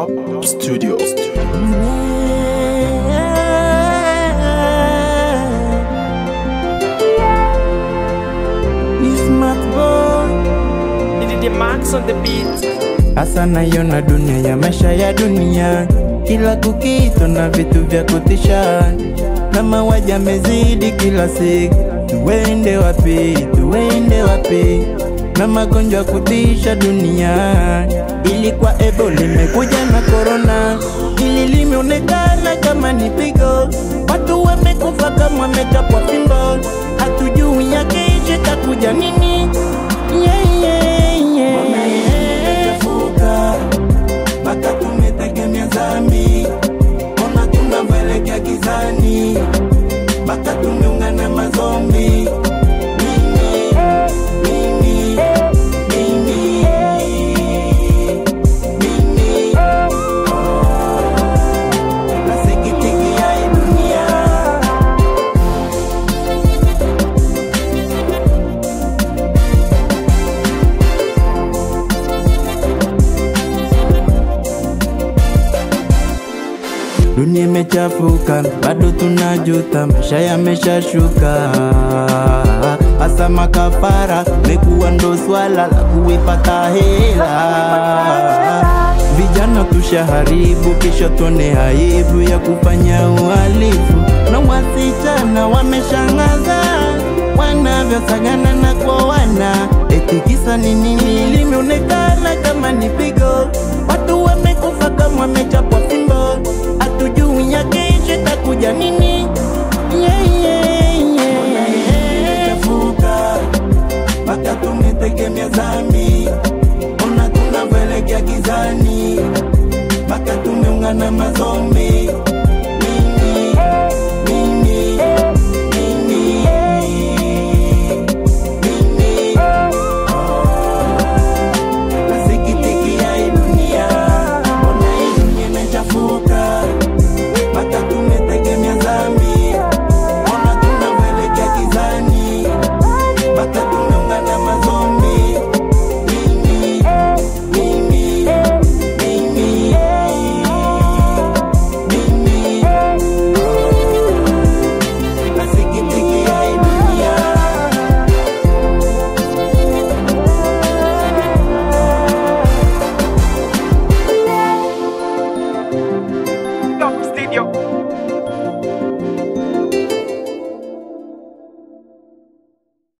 Top Studio. The Max on the beat. Hasa naiona dunia ya maisha ya dunia, kila kukitu na vitu vya kutisha, na mauaji yamezidi kila siku. Tuende wapi? Tuende wapi? na magonjwa ya kutisha dunia, ilikuwa Ebola, limekuja na korona, ili limeonekana kama ni pigo, watu wamekufa kama wamechapwa fimbo, hatujui yakeshe takuja nini yeah, yeah, yeah. Wamechafuka mpaka tumetegemea dhambi, ona tunavyoelekea gizani, mpaka tumeungana mazombi. Mimi, mimi, mimi, mimi, oh, nasikitikia hii dunia. Dunia imechafuka, bado tunajuta, maisha yameshashuka. Hasa makafara mekuwa ndo swala la kuipata hela. Vijana tushaharibu, kisha tuone aibu ya kufanya uhalifu, na wasichana wameshangaza wanavyosagana na kuoana, eti kisa ni nini? Limeonekana kama ni pigo, watu wamekufa kama wamechapwa fimbo, hatujui yakeshe takuja nini? yeah, yeah, yeah. Chafuka mpaka tumetegemea dhambi, ona tunavyoelekea gizani, mpaka tumeungana mazombi